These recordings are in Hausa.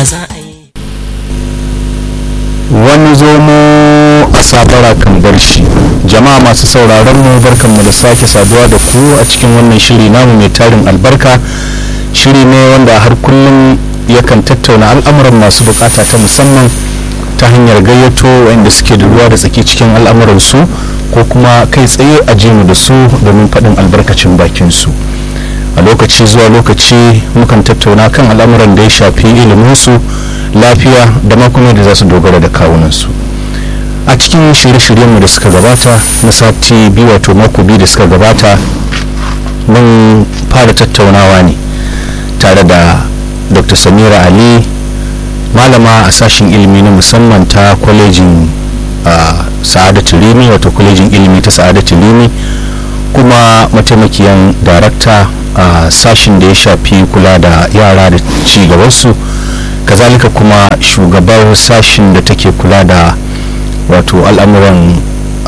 za a yi wani zomo a sabara kan bar shi jama'a masu sauraron mu barkanmu da sake saduwa da ku a cikin wannan shiri namu mai tarin albarka shiri ne wanda har kullum yakan tattauna al'amuran masu bukata ta musamman ta hanyar gayyato wanda suke da ruwa da tsaki cikin al'amuran su ko kuma kai tsaye a mu da su domin faɗin albarkacin bakin su a lokaci zuwa lokaci mukan tattauna kan al'amuran da ya shafi iliminsu lafiya da makon da za su dogara da kawunansu a cikin shirye-shiryenmu da suka gabata na sati biyu wato mako biyu da suka gabata mun fara tattaunawa ne tare da dr samira ali malama a sashen ilimi na musamman ta kwalejin sa'adatu rimi wato kwalejin ilimi ta sa'adatu rimi kuma mataimakiyan darakta a sashen da ya shafi kula da yara da ci gabansu kazalika kuma shugabar sashen da take kula da wato al'amuran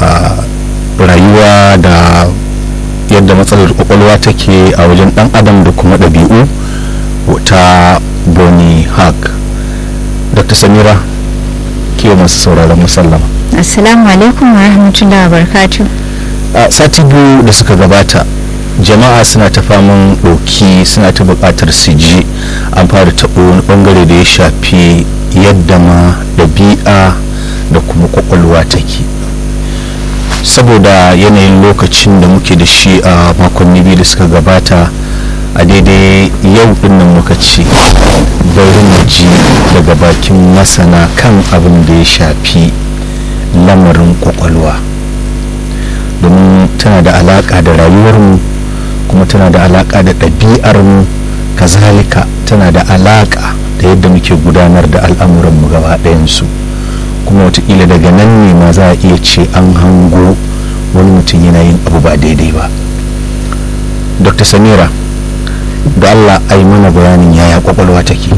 rayuwa da yadda matsalar kwakwalwa take a wajen dan adam da kuma ɗabi'u ta boni haq dr samira kewa masu sauraron musallama assalamu alaikum wa rahmatullahi wa barakatuh a sati biyu da suka gabata jama'a suna ta faman ɗauki suna ta buƙatar su ji an fara taɓo wani ɓangare da ya shafi yadda ma ɗabi'a da kuma ƙwaƙwalwa take saboda yanayin lokacin da muke da shi a makonni biyu da suka gabata a daidai yau dinnan muka ce bari mu ji daga bakin masana kan abin da ya shafi lamarin ƙwaƙwalwa domin tana da alaƙa da rayuwarmu kuma tana da alaƙa da ɗabi'armu kazalika tana da alaƙa da yadda muke gudanar da al'amuranmu gaba ɗayansu kuma watakila daga nan ne ma za a iya ce an hango wani mutum yana yin abu ba daidai ba dr samira da allah ai mana bayanin yaya kwakwalwa take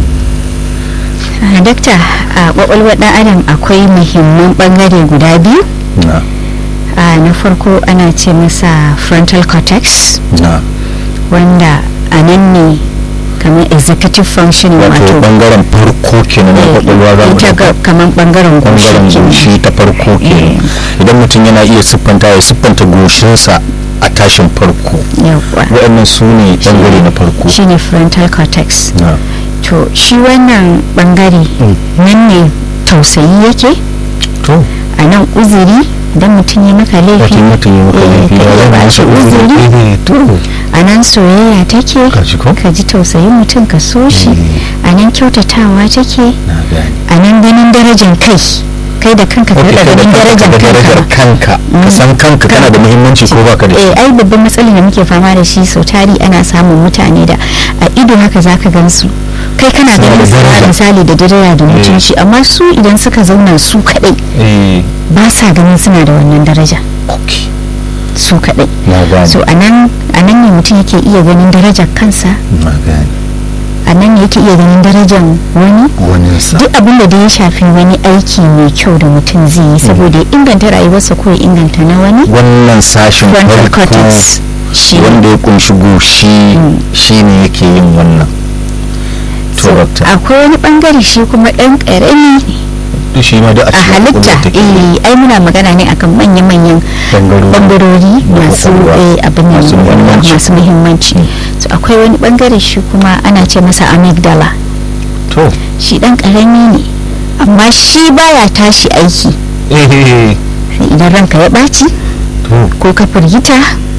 dakta a kwakwalwar ɗan adam akwai muhimman ɓangare guda biyu na na farko ana ce masa frontal cortex na wanda a nan ne kamar executive function wato wato bangaren farko kenan na kwakwalwa za mu ita ɗauka. ga- kamar bangaren bangaren goshi goshi ta farko kenan idan mutum yana iya siffanta ya siffanta goshinsa a tashin farko yawwa waɗannan su ne bangare na farko shine frontal cortex na to shi wannan bangare Mm. nan ne tausayi yake to a nan uzuri idan mutum ya maka laifi wata mutum ya maka eh, laifi ka ya iya zama ba shi masa uzuri uzuri to a nan soyayya take ka ji ko ka ji tausayin mutum ka so shi a nan kyautatawa take na gani a nan ganin darajar kai kai da kanka ka Ok, rika kai da ganin kanka darajar da darajar kanka kanka ka san kanka kana da muhimmanci ko baka da shi eh ai babban matsalar da muke fama da shi sau tari ana samun mutane da a ido haka zaka gansu kai kana Suna da ganin su daraja. misali da daraja da mutunci amma su idan suka zauna su kadai eh ba sa ganin suna da wannan daraja ok su kadai na gani so anan anan ne mutum yake iya ganin darajar kansa na gani anan ne yake iya ganin darajar wani wani sa duk abin da ya shafi wani aiki mai kyau da mutum zai yi saboda ya inganta rayuwarsa ko ya inganta na wani wannan sashin frontal farko cortex shi ne. wanda ya kunshi goshi shine yake yin wannan to So, doctor akwai wani bangare shi kuma dan karami duk shi ma da a a cikin halitta kwakwalwa take eh ai muna magana ne akan manya-manyan bangarori bangarori na masu kwakwalwa. eh, abin nan, Masu muhimmanci. masu muhimmanci so akwai wani bangare shi kuma ana ce masa amygdala to shi dan karami ne amma shi baya tashi aiki eh idan ranka ya ɓaci to ko ka firgita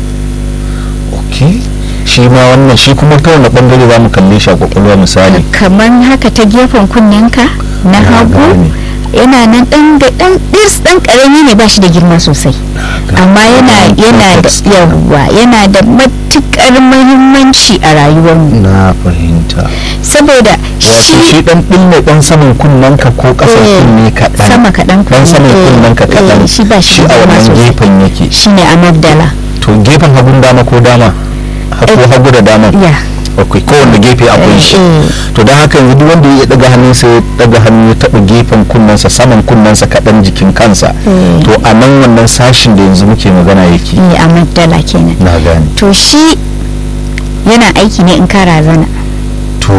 ok shi ma wannan shi kuma ta wani bangare za mu kalle shi a kwakwalwa misali kamar haka ta gefen kunnenka na Na hagu gane. yana nan dan ga dan dirs dan karami ne ba shi da girma sosai amma yana yana da Context kenan. yawa yana da matukar muhimmanci a rayuwarmu na fahimta saboda wato shi shi dan ɗin dan saman kunnen ka ko ƙasar Eh, kunne kaɗan sama kaɗan dan saman eh, kunnen ka eh, kaɗan shi ba shi shi da a girma wannan sosai. gefen yake shine amabdala to gefen hagun dama ko dama ko Eh, hagu da dama ya akwai kowanne gefe akwai shi eh. to don haka yanzu duk wanda ya daga hannunsa ya daga hannu ya taɓa gefen kunnensa saman kunnensa kaɗan jikin kansa Eh. to a nan wannan sashin da yanzu muke magana yake eh, amabdala kenan na gane to shi yana aiki ne in ka razana to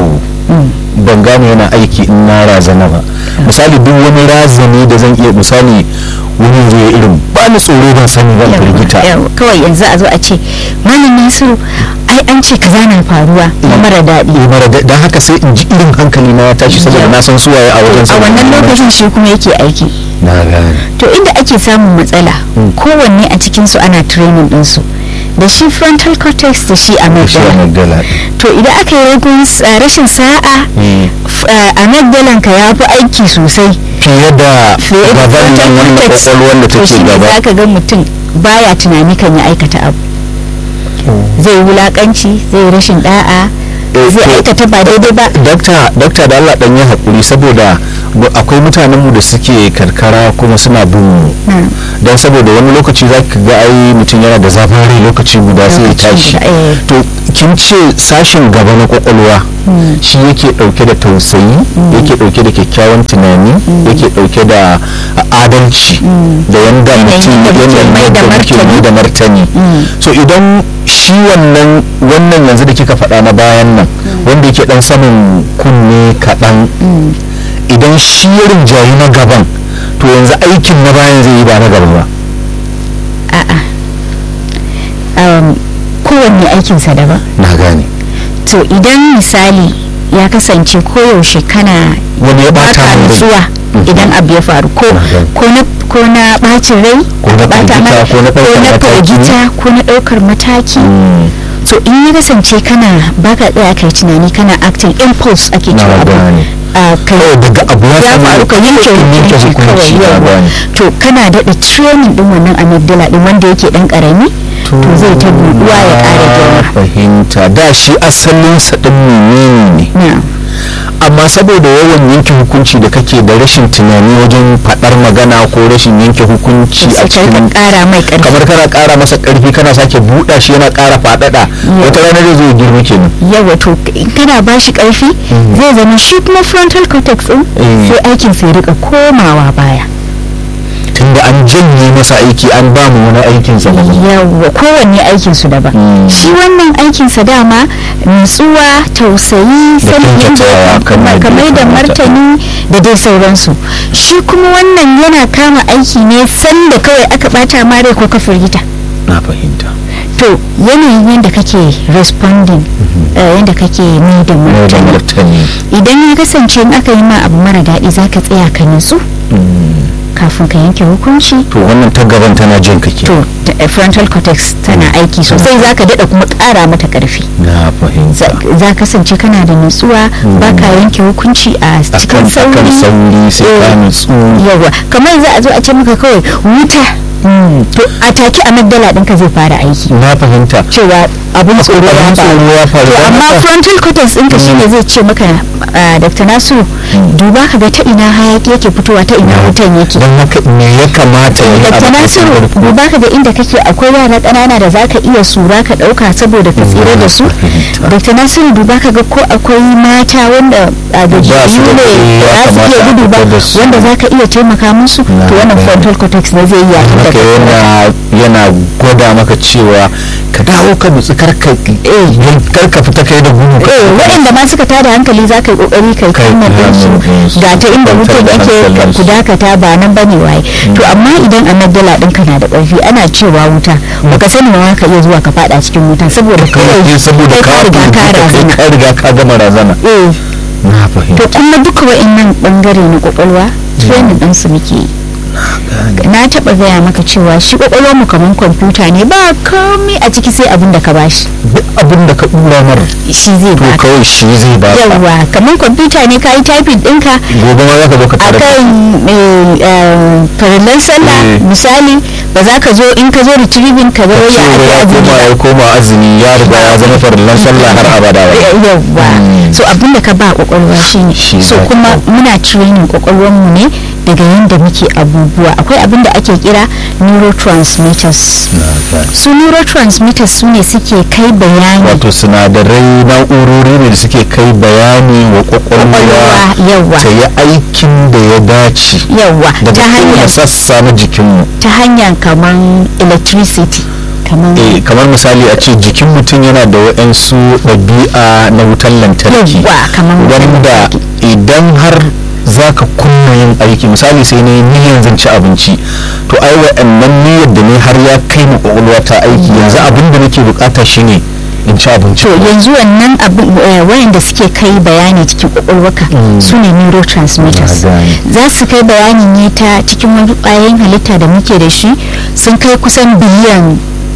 ban gane yana aiki in na razana ba misali duk wani razani da zan iya misali wani zai irin ba ni tsoro ban sani ban firgita kawai yanzu a zo a ce malam nasiru ai an ce kaza na faruwa na mara daɗi eh mara daɗi don haka sai in ji irin hankali na ya tashi saboda na san suwaye a wajen a wannan lokacin shi kuma yake aiki na gane to inda ake samun matsala kowanne a cikinsu ana training ɗinsu da shi frontal cortex da shi amygdala to idan aka yi ragun rashin sa'a amygdalan ka ya fi aiki sosai fiye da gaban nan wannan kwakwalwar da take gaba za ka ga mutum baya tunani kan ya aikata abu zai wulakanci zai rashin da'a zai aikata ba daidai ba dakta da Allah dan yi hakuri saboda akwai mutanenmu da suke karkara kuma suna bin mu don saboda wani lokaci za ka ga ai mutum yana da zafin rai lokaci guda sai ya tashi to kin ce sashen gaba na kwakwalwa shi yake dauke da tausayi yake dauke da kyakkyawan tunani yake dauke da adalci da yanda mutum yanayin da muke mai da martani so idan shi wannan wannan yanzu da kika faɗa na bayan nan wanda yake dan sanin kunne kaɗan idan shi ya rinjayi na gaban to yanzu aikin na bayan zai yi ba na gaba ba a'a kowanne aikinsa daban na gane to idan misali ya kasance koyaushe kana wani ya bata baka nutsuwa idan abu ya faru ko ko na bacin rai ko na bata firgita ko na ko ɗaukar na mataki firgita ko na ɗaukar mataki to in ya kasance kana baka tsaya kai tunani kana acting impulse ake Na cewa abu gane. a kai kawai daga abu ya ya samu faru ka yanke yanke hukunci kawai hukunci na yawa gane to kana daɗa training din wannan amygdala din wanda yake ɗan ƙarami to zai ta buɗuwa ya ƙara girma fahimta da shi asalin sa din menene ne na amma saboda yawan yanke hukunci da kake da rashin tunani wajen faɗar magana ko rashin yanke hukunci a sai ka cikin ƙara mai ƙarfi kamar kana ƙara masa ƙarfi kana sake buɗa shi yana ƙara faɗaɗa wata rana zai zo ya girma kenan yawa to in kana ba shi ƙarfi zai zama shi kuma frontal cortex din Mm. sai aikin sai rika komawa baya tunda an janye masa aiki an ba mu wani aikin sa daban. yawa kowanne aikin su daban Mm. shi wannan aikin sa dama nutsuwa tausayi Da sanin yadda kyautatawa ya kamar kamar yadda da ya kamata. martani da dai sauransu shi kuma wannan yana kama aiki ne sanda kawai aka bata mare ko ka firgita na fahimta to yanayin yadda kake responding eh, yadda kake mai da mai da martani martani idan ya kasance in aka yi ma abu mara daɗi za ka tsaya ka nutsu kafin ka yanke hukunci to wannan ta gaban tana jin kake to ta- eh, frontal cortex tana aiki sosai za ka daɗa kuma ƙara mata ƙarfi na fahimta za kasance kana da nutsuwa ba ka yanke hukunci a akan cikin akan sauri sauri sai ka Eh. nutsu yawa kamar za a zo a ce maka kawai wuta to a take amygdala ɗinka zai fara aiki na fahimta cewa abin tsoro ya abin faru tsoro ya faru to don amma haka- frontal cortex ɗinka shine zai ce maka ah, dr nasiru duba ka ga ta ina hayaki yake fitowa ta ina wutan yake don haka me ya kamata ya yi dr abu nasiru farko? duba ka ga inda kake akwai yara ƙanana da zaka iya sura ka ɗauka saboda ka tsira da su fahimta. dr nasiru duba ka ga ko akwai mata wanda a da Ba su da jiyu ne kuɗi, ya ba za su iya kamata a gudu ba fitar da su. wanda zaka iya taimaka musu Na to wannan gane. frontal cortex ne zai yi yayin da haka ka yana yana gwada maka cewa ka dawo ka nutsu karka karka fita kai da gudu eh waɗanda ma suka tada hankali za ka yi ƙoƙari kai Kai kuma kama su su, ga ta inda kwantar wutan da yake ka- hankalinsu. ku dakata ba nan bane waye to amma idan amygdala ɗinka na da ƙarfi ana cewa wuta baka sani ma ka iya zuwa ka faɗa cikin wutan saboda kawai kawai saboda kai ka ka riga ka firgita, kai razana ka riga ka gama razana eh na to fahimta kuma duka wa'annan bangare na kwakwalwa training din su muke yi na taba gaya maka cewa shi kwakwalwar mu kamar kwamfuta ne ba komai a ciki sai abin da ka bashi duk abin da ka dura mar shi zai to baka kawai shi zai ba ka yawwa kamar kwamfuta ne ka yi typing ɗinka gobe ma za ka zo ka tare da akan eh, eh, farillan sallah Eh. misali ba za ka zo in ka zo retrieving ka zo ya cewa ya ake koma azumi ya koma azumi ya riga ya zama farillan sallah har abada ba yawwa Mm. so abinda ka ba kwakwalwa shine Shi so za ka kuma ɗauka. muna training kwakwalwar mu ne daga yadda muke abubuwa akwai abinda ake kira neurotransmitters su neurotransmitters su ne suke kai bayani wato sinadarai na'urori ne da suke kai bayani wa kwakwalwa kwakwalwa yawwa ta yi aikin da ya dace yawwa daga ta kowane hanyar sassa na jikinmu ta hanyar kaman electricity kamar eh kamar misali a ce jikin mutum yana da waɗansu ɗabi'a na wutan lantarki Yawwa, kamar wutan wanda lantarki. idan har za ka kunna yin aiki misali sai ne niyyar zan ci abinci to ai waɗannan niyyar da ne har ya kai ma ƙwaƙwalwa ta aiki yanzu abin da nake bukata shine in ci abinci to yanzu wannan abin eh, wayanda suke kai bayani cikin kwakwalwaka su ne neurotransmitters Na gane. za su kai bayani ne ta cikin wani ƙwayoyin halitta da muke da shi sun kai kusan biliyan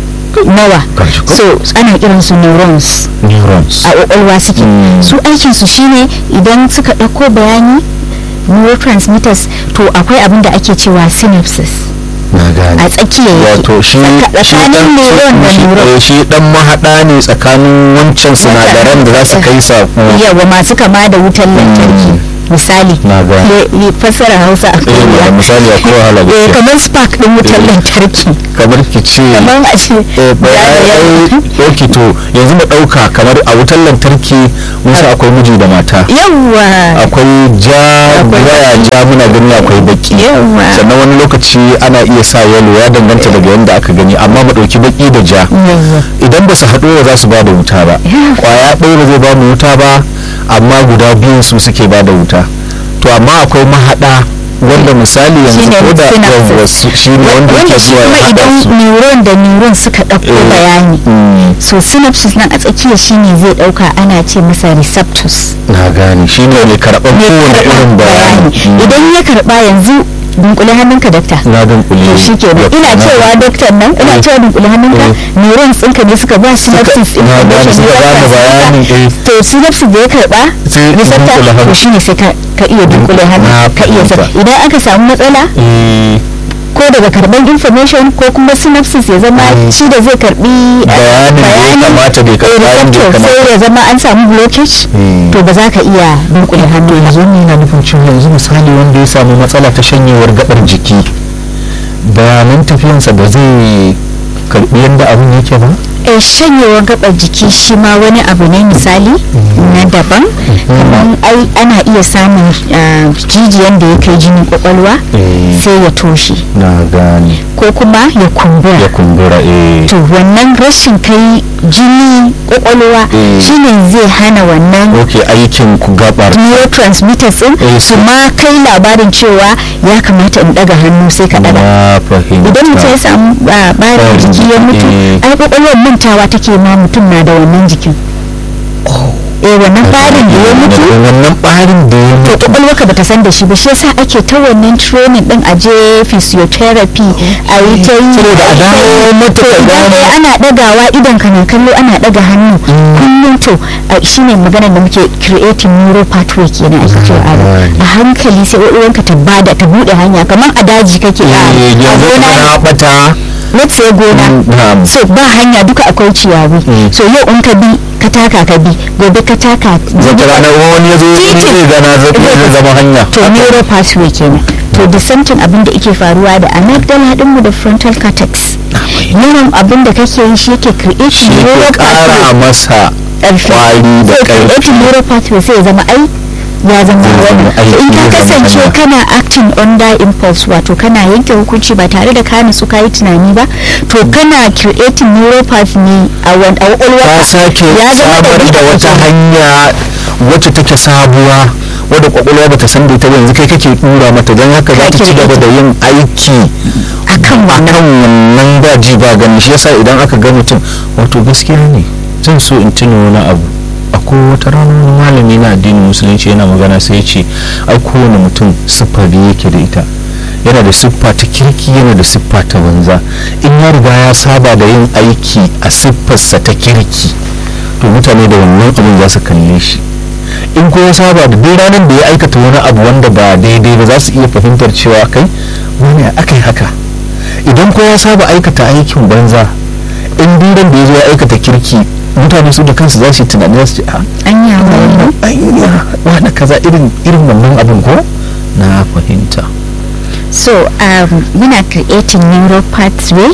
nawa Gashi ko? so ana kiran su neurons neurons a kwakwalwa suke Mm. su aikin su shine idan suka ɗauko bayani neurotransmitters to akwai abin da ake cewa synapses na gane a tsakiya yake wato shi Tsaka- shi tsakanin dan neuron da shi- neuron eh, shi dan mahaɗa ne tsakanin wancan sinadaran da za su kai sako yawa masu kama da wutan lantarki misali Na gane. le- le- fassara hausa a eh da kowa misali akwai wahala eh gaskiya. kamar spark din wutan Eh. lantarki kamar ki ce kamar a ce eh, ba- ya- ai- ya- ai, ok to yanzu mu ɗauka kamar a wutar lantarki musa akwai miji da mata yawa akwai ja Akwai waya ja muna gani akwai baki Yawa. sannan wani lokaci ana iya sa yalo ya danganta daga yadda aka gani amma mu ɗauki baki da ja yawa idan ba su haɗu ba za su ba da wuta ba Yeah. kwaya ɗaya ba zai ba mu wuta ba amma guda biyun su suke ba da wuta to amma akwai mahaɗa wanda misali yanzu Shine ko da synapses. yawwa su- shi ne wanda wanda yake shi zuwa ya kuma haɗa idan su neuron da neuron suka ɗauko Eh, bayani mm, so synapses nan a tsakiya shine zai ɗauka ana ce masa receptors na gane shi ne mai karɓar mai kowane karɓar irin bayani Mm, idan ya karɓa yanzu dunkule hannunka dakta na dunkule to shi kenan ina na- cewa doktor nan ina Eh. cewa dunkule hannunka Eh. neurons ɗinka ne suka ba synapses na gane information suka neural bani bayani transmitter. eh to synapses da ya karɓa Sai in receptor dunkule hannu. to shine sai ka ka iya dunkule hannu Na ka iya sa fahimta. idan aka samu matsala eh, ko daga karban information ko kuma synapses ya zama Mm. shi da zai karbi eh, Bayanin da ya kamata bai karɓa eh, yadda ya receptor kamata. sai ya zama an samu blockage Mm. to ba za ka iya dunkule hannu ba yanzu ni na nufin cewa yanzu misali wanda ya samu matsala ta shanyewar gabar jiki bayanan tafiyansa ba zai karbi yadda abin yake ba eh shanyewar gabar jiki shi ma wani abu ne misali na daban kamar ai ana iya samun ah, jijiyan da ya kai jinin kwakwalwa Eh. sai ya toshe na gane ko kuma ya kumbura ya kumbura eh to wannan rashin kai jini kwakwalwa Eh. shine zai hana wannan ok aikin ku gabar neurotransmitters din Eh, su ma kai labarin cewa ya kamata in daga hannu sai ka daga na fahimta idan mutum ya samu ah, barin Barin jiki ya mutu jiki, ai kwakwalwar mantawa take ma mutum na da wannan jikin eh wannan barin da ya mutu wannan barin da ya to mutu kwakwalwarka bata san da shi ba shi yasa ake ta wannan training din a je physiotherapy a yi ta yi Saboda a dawo mata to ta idan gane. dai ana dagawa idan ka na kallo ana daga hannu kullum to a- shine maganar da muke creating neuro pathway kenan ake cewa a Gane. a hankali sai kwakwalwarka ta bada ta bude hanya kamar a daji kake a eh a yanzu gona ne. na bata let's say gona Mm, na'am. so ba hanya duka akwai ciyawi Mm. so yau in ka bi ka taka ka bi gobe ka taka zata ranar wani ya zo Titin. zai gana zai zai zama hanya to neuro pathway kenan to the same thing abin da yake faruwa da amygdala dinmu da frontal cortex yawan abin da kake yi shi yake creating shi neuro ke kara pathway masa ƙarfi kwari da so ƙarfi creating neuro pathway sai ya zama ai ya zama Zai wani zama aiki, So in ka zai zama kasance hanya. kana acting under impulse wato kana yanke hukunci ba tare da ka nutsu ka yi tunani ba to kana creating neuro path ne a wani a ta kwakwalwa sake ya zama samar da ɗabi'a wata kenan. hanya wacce take sabuwa wadda kwakwalwa bata san da ita ba yanzu kai kake dura mata don haka za ta ci gaba da yin aiki akan wannan akan wannan ba ji ba gani shi yasa idan aka ga mutum wato gaskiya ne zan so in tuna wani abu akwai wata rana wani malami na addinin musulunci yana magana sai ya ce ai kowane mutum siffa biyu yake da ita yana da siffa ta kirki yana da siffa ta banza in ya riga ya saba da yin aiki a siffarsa ta kirki to mutane da wannan abin za su kalle shi in ko ya saba da duk ranar da ya aikata wani abu wanda ba daidai ba za su iya fahimtar cewa kai wani aka yi haka idan ko ya saba aikata aikin banza in duran da ya zo ya aikata kirki mutane su da kansu za su yi tunani za su ce a anya wannan anya wani kaza irin irin wannan abin ko na fahimta so um, muna creating neuro pathway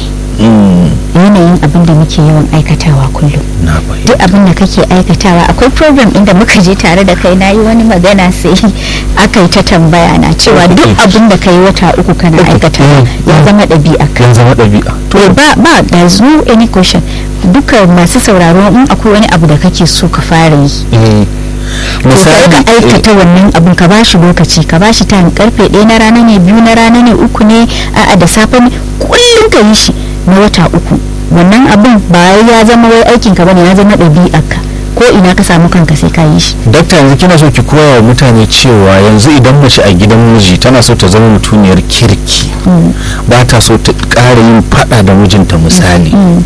yanayin abin da muke yawan aikatawa kullum duk abin da kake aikatawa akwai program inda muka je tare da kai na yi wani magana sai aka yi ta tambaya na cewa duk abin da kai wata uku kana aikatawa ya zama ɗabi'a ya zama ɗabi'a to ba ba da zo any question duka masu sauraro in akwai wani abu da kake so ka fara yi misali ka aikata wannan abun ka bashi lokaci ka bashi time karfe ɗaya na rana ne biyu na rana ne uku ne a'a da safe ne kullum ka yi shi na wata uku wannan abun ba ya zama wai aikin ka bane ya zama ɗabi'arka ko ina ka samu kanka sai ka yi shi dakta yanzu kina so ki koya wa mutane cewa yanzu idan mace a gidan miji tana so ta zama mutuniyar kirki ba ta so ta ƙara yin faɗa da mijinta misali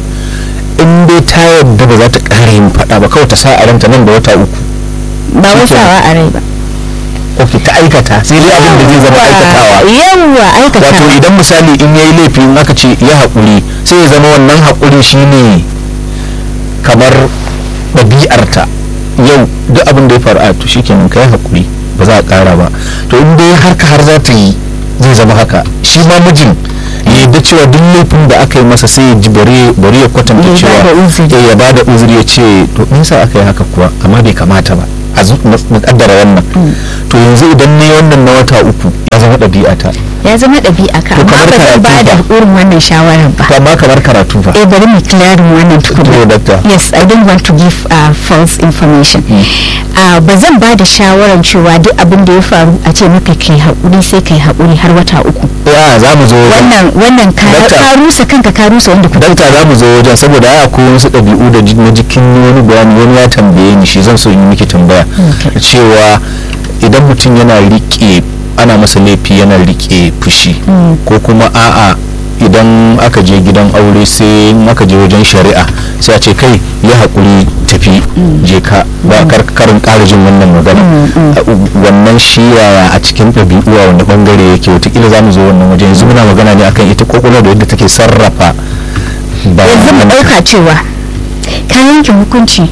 in dai ta yarda ba za ta ƙara yin faɗa ba kawai ta sa a ranta nan da wata uku ba wasawa a rai ba ok ta aikata sai dai abin da zai zama aikatawa yawwa aikatawa wato idan misali in yayi laifi in aka ce ya haƙuri sai ya zama wannan haƙuri shine kamar ɗabi'arta yau duk abin da ya faru a to shikenan kai haƙuri ba za a ƙara ba to in dai har ka har za ta yi zai zama haka shi ma mijin ya yadda cewa duk laifin da aka yi masa sai ya ji bari ya kwatanta cewa ya ba da uzuri ya ce to me yasa aka yi haka kuwa amma bai kamata ba a kaddara wannan to yanzu idan ne wannan na wata uku ya zama ɗabi'a ta ya zama ɗabi'a ka amma ba zan ba da irin wannan shawarar ba amma kamar karatu fa eh bari mu clearing wannan tukuna yes i don't want to give uh, false information uh, ba zan ba da shawarar cewa duk abin da ya faru a ce maka kai haƙuri sai kai haƙuri har wata uku ya za mu zo wannan wannan ka rusa kanka ka rusa wanda kuka dakta za mu zo wajen saboda ya akwai wasu ɗabi'u da na jikin wani bayani wani ya tambaye ni shi zan so yi miki tambaya cewa idan mutum yana riƙe ana masa laifi yana rike fushi ko kuma a'a idan aka je gidan aure sai aka je wajen shari'a sai a ce kai ya haƙuri tafi je ka ba karin ƙara jin wannan magana wannan shi yaya a cikin ɗabi'u a wani bangare yake watakila za mu zo wannan waje yanzu muna magana ne akan ita kwakwalwa da yadda take sarrafa yanzu mu ɗauka cewa ka yanke hukunci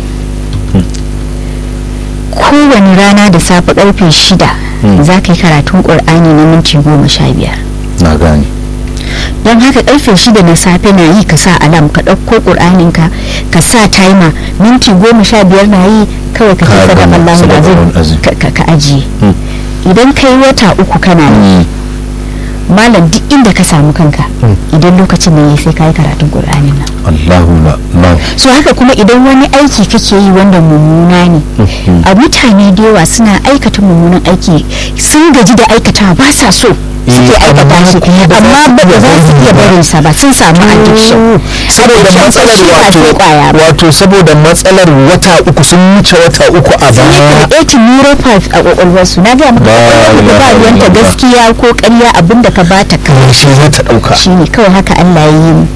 kowane rana da safe karfe shida za ka yi karatun ƙur'ani na minti goma sha biyar na gane don haka karfe shida na safe na yi ka sa alam ka ɗauko ƙur'aninka ka sa timer minti goma sha biyar na yi kawai ka tafi da Allah ka ajiye idan ka yi wata uku kana yi malam duk inda ka samu kanka idan lokacin ne sai ka yi karatun ƙur'anin nan Allahu la so haka kuma idan wani aiki kake yi wanda mummuna ne a mutane da yawa suna aikata mummunan aiki sun gaji da aikata ba sa so suke aikata shi amma ba za su iya barin sa ba sun samu addiction saboda matsalar wato wato saboda matsalar wata uku sun wuce wata uku a sun yi creating neuropath a kwakwalwar su na ga maka ba ruwanta gaskiya ko ƙarya abinda ka bata kawai shi za ta ɗauka shine kawai haka Allah ya yi mu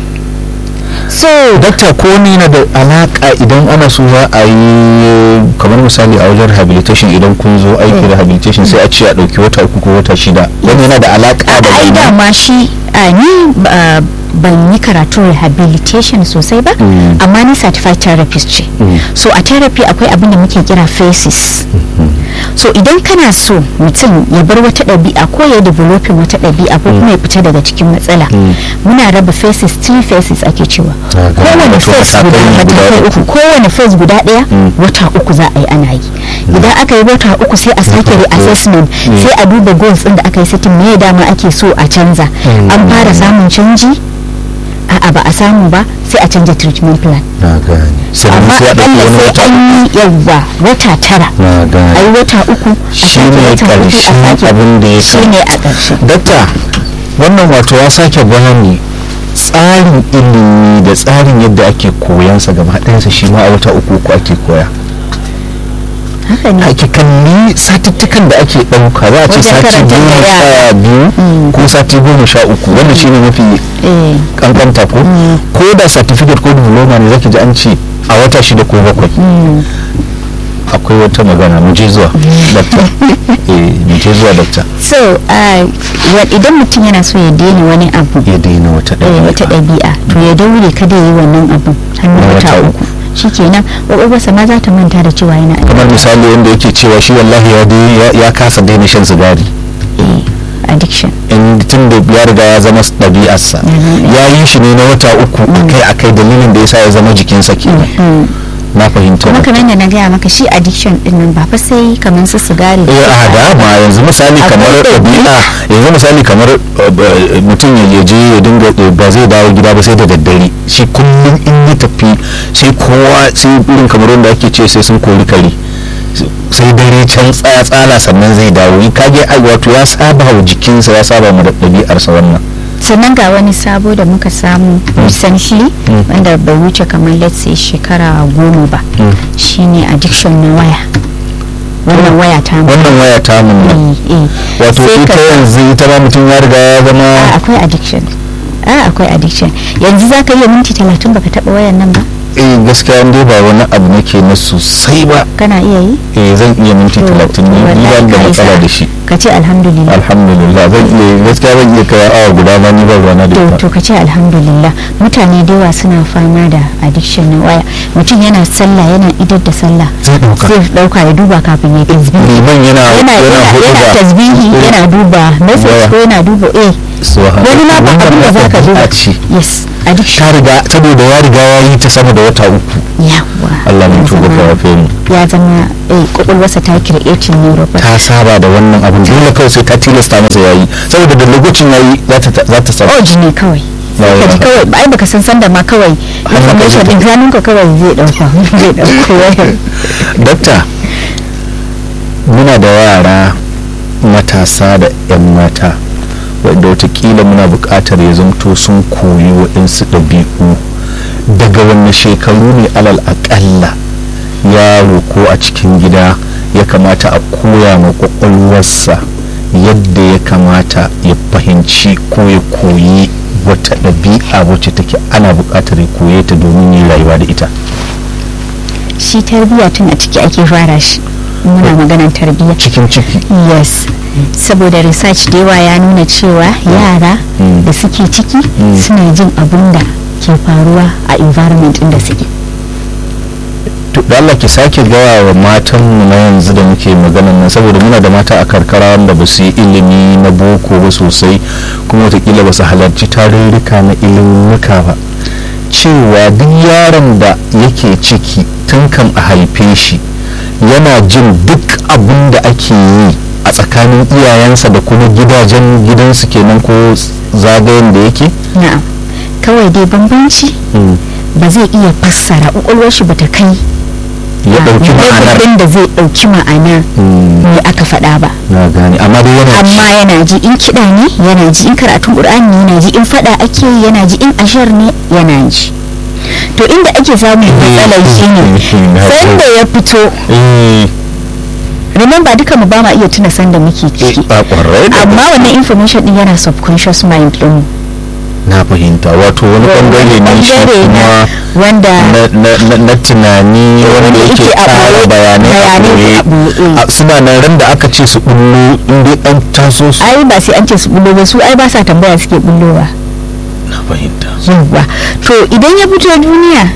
so dakta ko ni na da alaka idan ana so za a yi kamar misali a wajen rehabilitation idan kun zo aiki rehabilitation sai a ce a ɗauki wata uku ko wata shida wani yana da alaka da ai dama shi ni ban yi karatun rehabilitation sosai ba amma ni certified therapist ce so a therapy akwai abin da muke kira phases so idan kana so mutum ya bar wata ɗabi'a ko ya developing wata ɗabi'a ko kuma ya fita daga cikin matsala muna raba phases three phases ake cewa kowane phase guda matakai uku kowane phase guda ɗaya wata uku za a yi ana yi idan aka yi wata uku sai a sake reassessment sai a duba goals ɗin da aka yi setting me dama ake so a canza an fara samun canji a'a ba a samu ba sai a canja treatment plan amma akalla sai an yi yawwa wata tara a yi wata uku shi ne karshen abin da ya shi ne a ƙarshe dakta wannan wato ya sake bayani tsarin ilimi da tsarin yadda ake koyansa gaba ɗayansa shi ma a wata uku uku ake koya haka ne ake kalli satuttukan da ake ɗauka za a ce sati goma sha biyu ko sati goma sha uku wannan shine mafi kankanta ko ko da certificate ko diploma ne zaki ji an ce a wata shida ko bakwai akwai wata magana mu je zuwa dakta mu je zuwa dakta so idan mutum yana so ya daina wani abu ya daina wata ɗabi'a to ya daure kada ya yi wannan abu har wata uku shikenan kwakwalwarsa ma za ta manta da cewa yana kamar misali wanda yake cewa shi wallahi ya ya kasa daina shan sigari a addiction in tun da ya riga ya zama ɗabi'arsa ya yi shi ne na wata uku akai akai dalilin da yasa ya zama jikinsa kenan na fahimta kuma kamar yadda na gaya maka shi addiction din nan ba fa sai kamar su sigari eh a da ma yanzu misali kamar ɗabi'a yanzu misali kamar mutum ya je ya dinga ba zai dawo gida ba sai da daddare shi kullum in ya tafi sai kowa sai irin kamar wanda ake ce sai sun kori kare sai dare can tsaya tsala sannan zai dawo yi kage ai wato ya saba wa jikinsa ya saba mu da ɗabi'arsa wannan sannan ga wani sabo da muka samu recently wanda bai wuce kamar let's say shekara goma ba shine addiction na waya wannan waya ta mu wannan waya ta mu wato ita yanzu ita ma mutum ya riga ya zama akwai addiction a akwai addiction yanzu za ka iya minti talatin baka taba wayan nan ba eh gaskiya dai ba wani abu nake na sosai ba kana iya yi eh zan iya minti talatin ne ni ban da matsala da shi ka ce alhamdulillah alhamdulillah zan iya gaskiya zan iya kai awa guda ma ni ba ruwana da ita to ka ce alhamdulillah mutane da yawa suna fama da addiction na waya mutum yana sallah yana idar da sallah zai dauka zai dauka ya duba kafin ya tasbihi liman yana yana yana tasbihi yana duba message ko yana duba eh wani ma ba abin da zaka duba yes addiction ta riga saboda ya riga ya yi ta sama da wata uku yawa Allah mai tuba ka yafe mu ya zama eh kokolwarsa ta creating neuropathy ta saba da wannan abin dole kawai sai ta tilasta masa yayi saboda da lokacin yayi za ta za ta saba oji ne kawai ka ji kawai ai baka san sanda ma kawai information din ganin ka kawai zai dauka zai dauko wayar dakta muna da yara matasa da 'yan mata wadda watakila muna buƙatar ya zamto sun koyi waɗansu ɗabi'u daga wanne shekaru ne alal aƙalla yaro ko a cikin gida ya kamata a koya ma ƙwaƙwalwarsa yadda ya kamata ya fahimci ko ya koyi wata ɗabi'a wacce take ana buƙatar ya koye ta domin yin rayuwa da ita shi tarbiyya tun a ciki ake fara shi muna maganar tarbiyya cikin ciki yes saboda research da yawa ya nuna cewa yara da suke ciki suna jin abun da ke faruwa a environment inda suke to da Allah ki sake gaya wa matan mu na yanzu da muke maganan nan saboda muna da mata a karkara wanda ba su yi ilimi na boko ba sosai kuma watakila ba su halarci tarurruka na ilimuka ba cewa duk yaron da yake ciki tun kan a haife shi yana jin duk abin da ake yi a tsakanin iyayensa da kuma gidajen gidansu kenan ko zagayen da yake na'am kawai dai bambanci ba zai iya fassara ƙwaƙwalwar shi bata kai ya ɗauki ma'anar da zai ɗauki ma'anar me aka faɗa ba na gane amma dai yana amma yana ji in kiɗa ne yana ji in karatun ƙur'ani yana ji in faɗa ake yi yana ji in ashar ne yana ji to inda ake samun matsalar shi ne sanda ya fito remember duka mu ba ma iya tuna sanda muke ciki amma wannan information din yana subconscious mind din na fahimta wato wani bangare ne shi kuma wanda na tunani wanda yake tsara bayanai a suna nan ran da aka ce su bullo inda an taso su ai ba sai an ce su bullo ba su ai ba sa tambaya suke bullowa na fahimta yawwa to idan ya fito duniya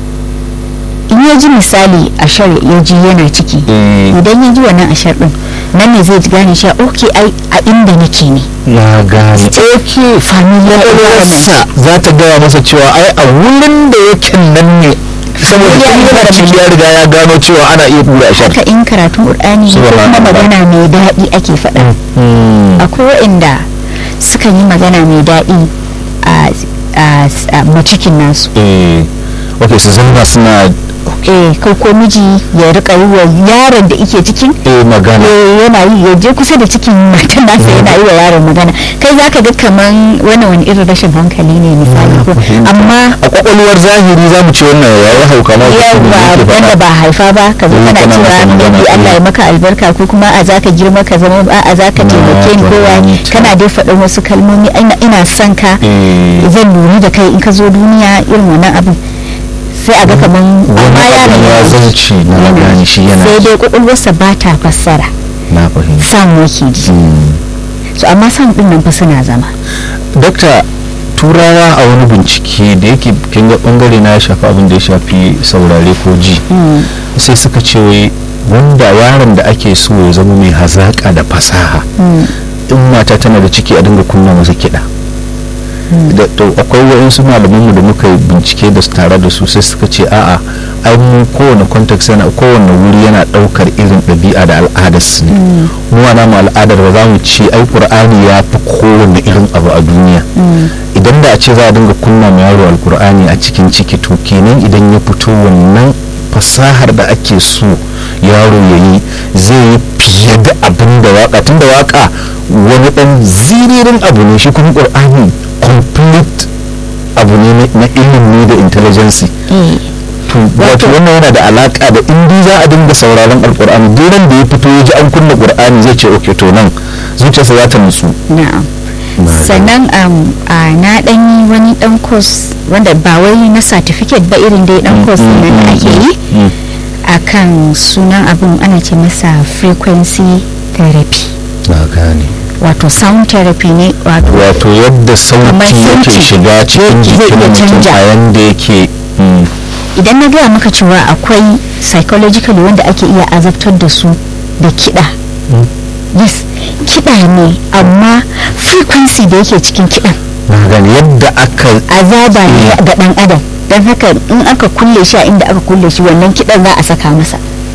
in ya ji misali ashar ya ji yana ciki idan ya ji wannan ashar din nan ne zai gane cewa ok ai a inda nake ne ya gane ok familiar sa za ta gaya masa cewa ai a wurin da yake nan ne saboda Ya tun yi yana ciki ya riga ya gano cewa ana iya tura ashar haka in karatun qur'ani ne ko kuma magana mai daɗi ake faɗa akwai waɗanda sukan yi magana mai daɗi a macikin nasu eh ok su zama suna eh ko ko miji ya rika yi wa yaron da ike cikin eh magana eh, yana yi ya je kusa da cikin matan nasa yana yi wa yaron magana kai zaka ga kaman wannan wani irin rashin hankali ne misali ko amma a kwakwalwar zahiri za mu ci wannan yayi hauka ma yawa wanda ba haifa ba ka zo Eh, kana kana masa cewa magana, yabi Allah eh. ya maka albarka ko kuma a zaka girma ka zama a a zaka Na taimake ni ko wani fahimta. kana dai faɗin wasu kalmomi ina ina son ka Eh. zan lura da kai in ka zo duniya irin wannan abin sai a ga kaman amma wani yaron abin ya ya zauce na gane shi yana sai dai kwakwalwarsa ba ta fassara na fahimta samu yake ji so amma san din nan fa suna zama dokta turawa a wani bincike da yake kin ga bangare na ya shafi abin da ya shafi saurare ko ji sai suka ce wai wanda yaron da ake so ya zama mai hazaka da fasaha in mata tana da ciki a dinga kunna masa kiɗa da to akwai waɗansu malamanmu da muka yi bincike da su tare da su sai suka ce a'a ai mu kowane context yana kowane wuri yana ɗaukar irin ɗabi'a da al'adar su ne mu ana mu al'adar ba za mu ce ai qur'ani ya fi kowane irin abu a duniya idan da a ce za a dinga kunna ma yaro alqur'ani a cikin ciki to kenan idan ya fito wannan fasahar da ake so yaro ya yi zai yi fiye da abin da waka tun da waka wani dan ziririn abu ne shi kuma qur'ani complete abu ne na ilimi da intelligence to wato wannan yana da alaka da in za a dinga sauraron alqur'ani duran da ya fito ya ji an kunna qur'ani zai ce okay to nan zuciyarsa za ta nutsu na'am sannan na dan yi wani dan course wanda ba wai na certificate ba irin dai dan course nan da ake yi akan sunan abin ana ce masa frequency therapy wato sound therapy ne wato yadda sauti yake shiga cikin jikin mutum a yanda yake idan na gaya maka cewa akwai psychologically wanda ake iya azabtar da su da kiɗa yes kiɗa ne amma frequency da yake cikin kiɗan gani yadda aka azaba ne ga ɗan adam don haka in aka kulle shi a inda aka kulle shi wannan kiɗan za a saka masa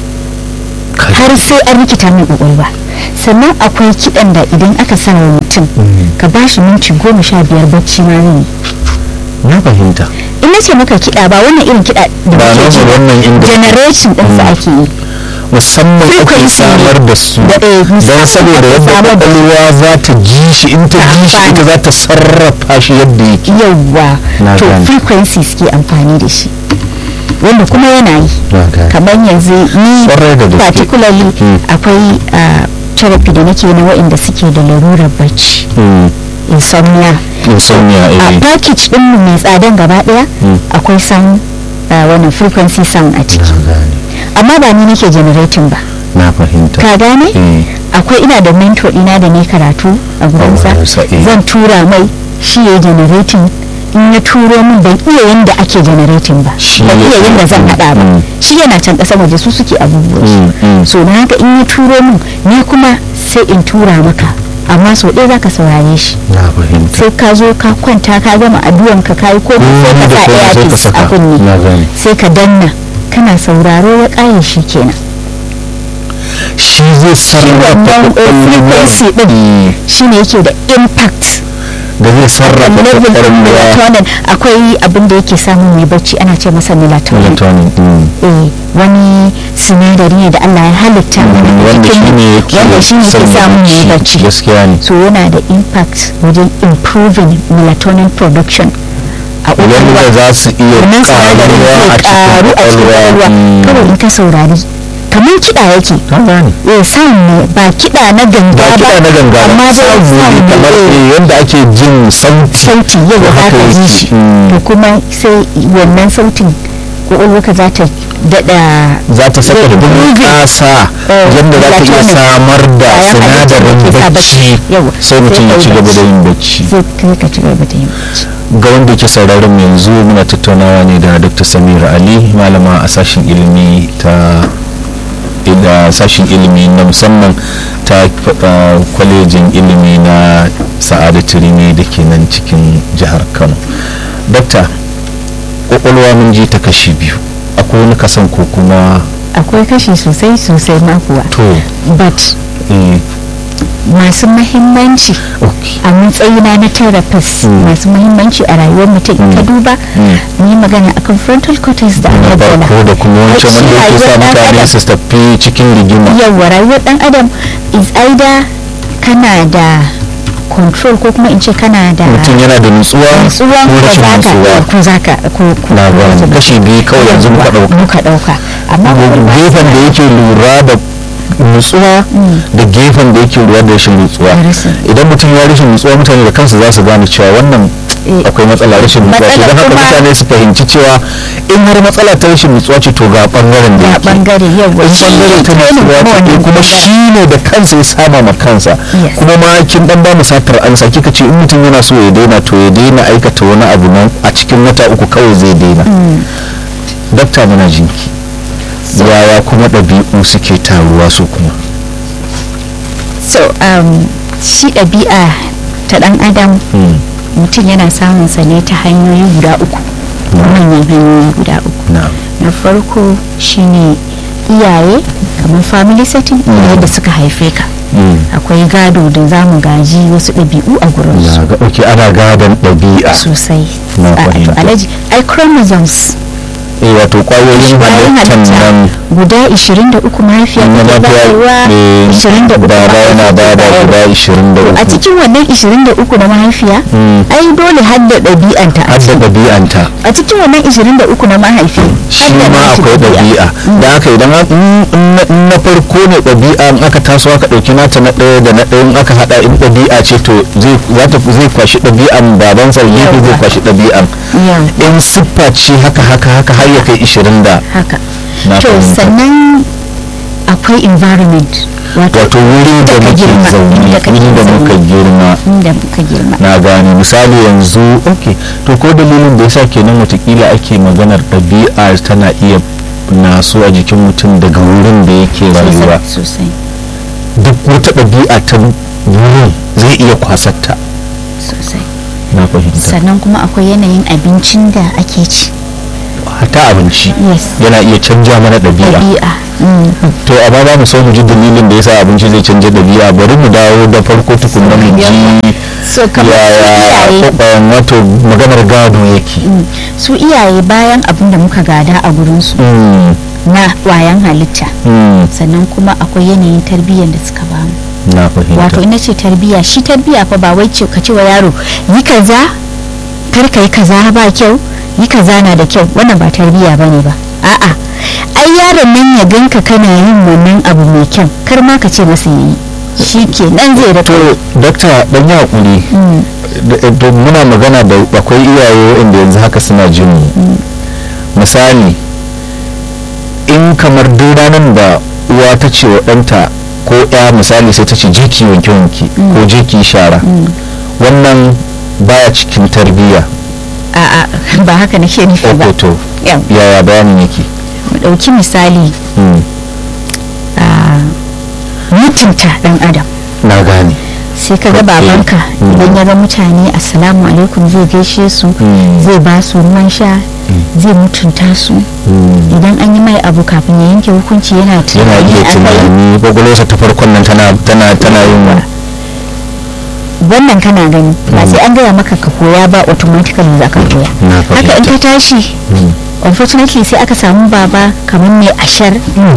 har sai an rikita mai ƙwaƙwalwa sannan akwai kiɗan da idan aka sa wa mutum ka ba shi minti goma sha biyar bacci ma zai na fahimta in na ce maka kiɗa ba wannan irin kiɗa da ba muke ji wannan inda generation ɗinsa ake yi musamman ake Frequency ne. samar da su Da- eh, don musamman saboda ake yadda samar da su. kwakwalwa za ta ji shi in ta Ta ji shi amfani. ita za ta sarrafa shi yadda yake yawwa Na to gane. frequencies ke amfani da shi wanda kuma yana yi Na gane. kamar yanzu ni Kwarai da gaske. particularly Mm. akwai ah, therapy da nake na waɗanda suke da larurar bacci Mm. insomnia insomnia a eh package din mu mai tsadan gaba daya Mm. akwai sound ah, wannan frequency sound a ciki na gane amma ba ni nake generating ba na fahimta ka gane eh akwai ina da mentor ɗina da ne karatu a gurinsa wurinsa, eh. zan tura mai shi ya generating in ya turo min ban iya yanda ake generating ba Shi ban ya- iya yanda zan hada ba Mm. shi yana can ƙasar waje su suke abubuwa Mm, mm. so na haka in ya turo min ni kuma sai in tura maka amma sau ɗaya zaka saurare shi na fahimta sai ka zo ka kwanta ka gama addu'an ka kayi ko sai Mm, ka da sa komai sai ka earpiece saka. a kunne Na gane. sai ka danna kana sauraro ya ƙaye shi kenan shi zai sarrafa wannan frequency din Mm. shine yake da impact da zai sarrafa level din kwakwalwa melatonin akwai abin da yake samun mai bacci ana ce masa melatonin melatonin mm. eh wani sinadari ne da Allah ya halitta mana a wanda shi jikin ne yake wanda shi ne ke sanya samun mai bacci. bacci gaskiya ne so yana da impact wajen improving melatonin production a wanda ƙwaƙwalwa za su iya wannan sinadarin karuwa a zai karu a cikin ƙwaƙwalwa Mm. kawai in ka saurari kamar kiɗa yake Ka gane eh sound ne ba kiɗa na ganga ba kiɗa na ganga amma ba dai sound ne sound kamar ne, eh. eh, yadda ake jin sauti sauti yau to za haka ka ji yake. shi Mm. to kuma sai wannan sautin ƙwaƙwalwarka za ta daɗa za ta saka zai improving. bunƙasa Eh, yadda za ta iya melatonin. samar da Bayan halittar da sinadarin ke sa bacci Yawa, sai mutum ya kai ci gaba da bacci. yin bacci zai kai ka ci gaba da yin bacci ga wanda ke sauraron mu yanzu muna tattaunawa ne da dr samira ali malama a sashen ilimi ta da sashen ilimi na musamman ta uh, kwalejin ilimi na sa'adatu rimi da ke nan cikin jihar kano dokta kwakwalwa mun ji ta kashi biyu akwai wani kasan ko kuma akwai kashi sosai sosai ma kuwa to but eh, masu mahimmanci okay. a matsayina na therapist Mm. masu mahimmanci a rayuwar mutum in ka Mm. duba Mm. ni magana akan frontal cortex da na amygdala farko da kuma wancan Shi wanda yake sa rayuwar ɗan mutane adam. su tafi cikin rigima yawwa rayuwar dan adam is either kana da control ko kuma in ce kana da mutum yana da nutsuwa nutsuwa ko ko rashin zaka nutsuwa ko zaka ko ko na ko gane zaka- kashi biyu kawai yanzu muka Yawwa, ɗauka muka dauka amma kwakwalwa gefen da yake lura da nutsuwa Mm. da gefen da yake lura da rashin nutsuwa Da rashin. idan mutum ya rashin nutsuwa mutane da kansu za su gane cewa wannan Eh, akwai matsala rashin nutsuwa ce matsala don haka kuma- mutane su fahimci cewa in har matsala ta rashin nutsuwa ce to ga bangaren da ga yake bangare yawa in bangaren ta training nutsuwa kuma ce wannan kuma bangaren. shi ne da kansa ya sama ma kansa Yes. kuma ma kin dan ba mu satar ansa kika ce in mutum yana so ya daina to ya daina aikata wani abu nan a cikin wata uku kawai zai daina dakta muna jinki yaya kuma ɗabi'u suke taruwa su kuma so um, shi ɗabi'a ta ɗan adam mutum yana samun sa ne ta hanyoyi guda uku manyan hanyoyi guda uku na farko shine iyaye kamar family setting iyaye da suka haife ka akwai gado da za mu gaji wasu ɗabi'u a gurin su ok ana gadon ɗabi'a sosai a alaji ai chromosomes eh wato kwayoyin halittar nan guda 23 mahaifiya ta bayarwa 23 baba yana bada guda 23 a cikin wannan 23 na mahaifiya ai dole hadda ɗabi'anta a hadda ɗabi'anta a cikin wannan 23 na mahaifi shi ma akwai ɗabi'a da haka idan na farko ne ɗabi'a in aka taso aka ɗauki nata na ɗaya da na ɗaya in aka haɗa in ɗabi'a ce to zai kwashi ɗabi'an babansa gefe zai kwashi ɗabi'an in siffa ce haka haka haka har ya kai 20 da haka to sannan akwai environment wato wuri da muke zaune wuri da muka girma da muka girma na gane misali yanzu ok to ko dalilin da yasa kenan watakila ake maganar ɗabi'a tana iya naso a jikin mutum daga wurin da yake rayuwa sosai duk wata ɗabi'a ta wurin zai iya kwasarta sosai na fahimta sannan kuma akwai yanayin abincin da ake ci hata abinci yana iya canja mana ɗabi'a to amma ba mu so mu ji dalilin da yasa abinci zai canja ɗabi'a bari mu dawo da farko tukunna mu ji yaya kwakwayan wato maganar gado yake su iyaye bayan abin da muka gada a gurinsu na wayan halitta sannan kuma akwai yanayin tarbiyyar da suka bamu na fahimta wato ina ce tarbiyya shi tarbiyya fa ba wai ka ce wa yaro yi kaza kar ka yi kaza ba kyau yi kaza na da kyau wannan ba tarbiyya bane ba a'a ai yaron nan ya ganka kana yin wannan abu mai kyau kar ma ka ce masa yayi shi ke nan zai da to dakta dan ya hakuri to muna magana da akwai iyaye inda yanzu haka suna jin mu misali in kamar duk ranar da uwa ta ce wa ɗanta ko ya misali sai ta ce je ki wanke wanke ko je ki shara wannan baya cikin tarbiyya a'a ba haka nake nufi ba to yaya bayanin yake mu ɗauki misali mutunta ɗan adam na gane sai ka ga babanka idan ya ga mutane assalamu alaikum zai gaishe su zai ba su ruwan sha zai mutunta su idan an yi mai abu kafin ya yanke hukunci yana tunani yana iya tunani gwagwalwarsa ta farkon nan tana yin wannan kana gani ba sai an gaya maka ka koya ba automatically za ka koya haka in ka tashi unfortunately sai aka samu baba kamar mai ashar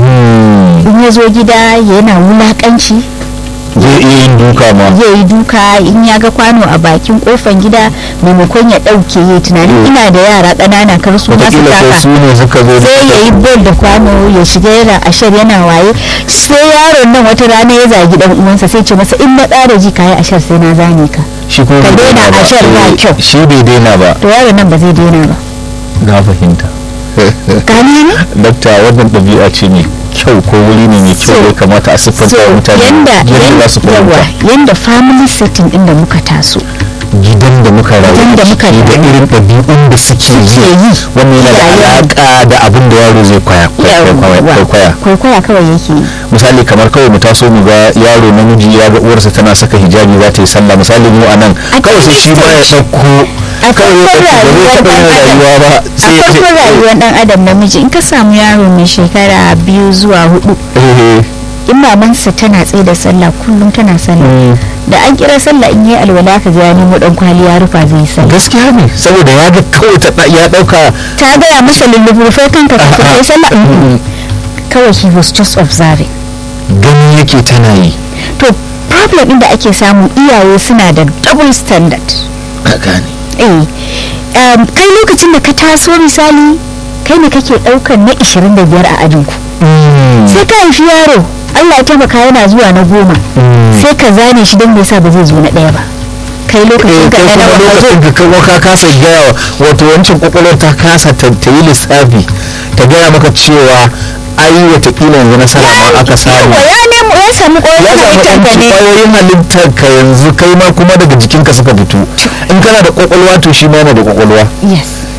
in ya zo gida yana wulakanci zai iya yin duka ma zai yi duka in ya ga kwano a bakin kofan gida maimakon ya ɗauke ya tunanin ina da yara ƙanana kar su masu taka sai ya yi bol da kwano ya shiga yana ashar yana waye sai yaron nan wata rana ya zagi dan uwansa sai ce masa in na ƙara ji kayi ashar sai na zane ka shi ko ka daina ashar ba kyau shi bai daina ba to yaron nan ba zai daina ba na fahimta gani ne dakta wannan ɗabi'a ce ne kyau ko wuri ne mai kyau ya kamata a siffanta mutane yanda za su fahimta yanda family setting din da muka taso gidan da muka rayu Gidan da muka ciki da rayu. irin ɗabi'un da suke yi wannan yana da Iyayen. alaƙa da abin da yaro zai kwaya kwaya kwaya kwaikwaya kawai yake yi misali kamar kawai mu taso mu ga yaro namiji ya ga uwarsa tana saka hijabi za ta yi sallah misali mu a nan A kawai sai shi ma ya ɗauko a kawai ya farkon ɗauko ba zai rayuwar taɓa yin rayuwa ɗan adam ba a sai ya farkon rayuwar ɗan adam namiji in ka samu yaro mai shekara biyu zuwa hudu eh in mamansa tana tsaye da sallah kullum tana sallah da an kira sallah in yi alwala ka ga ya nemo dan kwali ya rufa zai yi sallah gaskiya ne saboda ya ga kawai ta ɗa- ya ɗauka ta gaya masa lullubufai kanka ka A'a. kai sallah kawai he was just observing gani yake tana yi to problem din da ake samu iyaye suna da double standard ka gane eh um, kai lokacin da ka taso misali kai ne kake daukan na 25 a ajinku sai ka haifi yaro Allah ya taimaka yana zuwa na goma sai ka zane shi don me yasa ba zai zo na ɗaya ba kai lokacin ka kai na kuma nawa ka zo lokacin ka kawo ka kasa gaya wa- wato wancan kwakwalwar ta kasa ta ta yi lissafi ta gaya maka cewa ai watakila yanzu nasara ma aka samu Yawa, ya nemo ya samu ya ƙwayoyin samu halittar ka yanci ne kwayoyin halittar ka yanzu kai ma kuma daga jikinka suka fito in kana da kwakwalwa to shi ma yana da kwakwalwa yes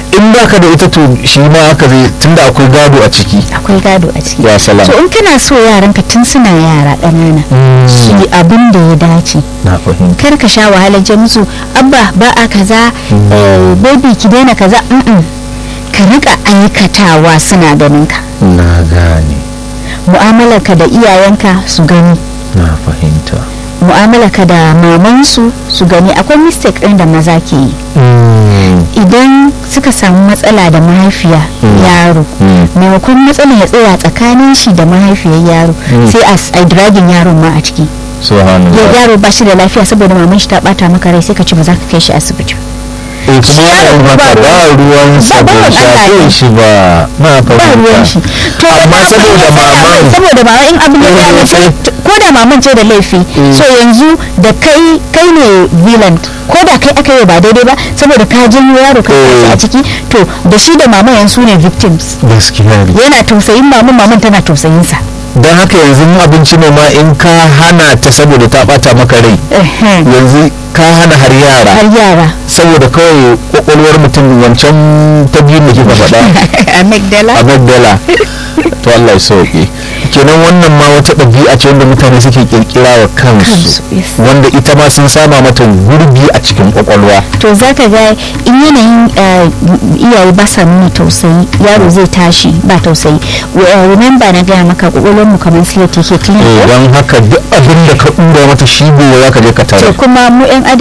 in baka da ita to shi ma haka zai tunda akwai gado a ciki akwai gado a ciki ya salam to in kana so yaranka tun suna yara ƙanana su yi abin da ya dace na fahimta kar ka sha wahalar ce musu abba ba a kaza eh, baby ki daina kaza mm-mm. ka rika aikatawa suna ganin ka na gane mu'amalarka da iyayenka su gani na fahimta mu'amalarka da mamansu su gani akwai mistake ɗin da maza ke yi idan suka samu matsala da mahaifiya yaro maimakon matsalar ya tsaya tsakanin shi da mahaifiyar yaro sai a s- a dragin yaron ma a ciki ya subhanallah yaro ba shi da lafiya saboda maman shi ta bata maka rai sai ka ci ba za ka kai shi asibiti eh kuma yaron haka ba ruwan sa ba bai ruwan Allah shafe ne. shi ba na ba ruwan shi fahimta to amma wannan saboda ya tsaya mai, maman saboda mama in abin ya tsaya mai, Eh, to- ko da maman ce da laifi so yanzu da kai kai ne villain ko da kai aka yi ba daidai ba saboda ka janyo yaro ka Eh. sashi a ciki to da shi da maman yanzu ne victims gaskiya ne yana tausayin maman maman tana tausayin sa don haka yanzu in abinci ne ma in ka hana ta saboda ta bata maka rai Ehem. yanzu ka hana har yara har yara saboda kawai kwakwalwar mutum wancan ta biyu da kika faɗa amygdala amagdala to Allah ya sauke kenan wannan ma wata ɗabi'a ce wanda mutane suke kirkira wa kansu Kansu, yes. wanda ita ma sun sama mata gurbi a cikin kwakwalwa to za ka ga in yanayin eh, iyaye ba sa nuna tausayi yaro zai tashi ba tausayi Wa- remember na gaya maka kwakwalwar mu kamar slate yake clean Eh, ko? don haka duk abin da ka ɗura mata shi gobe za ka je ka tare to kuma mu yan adam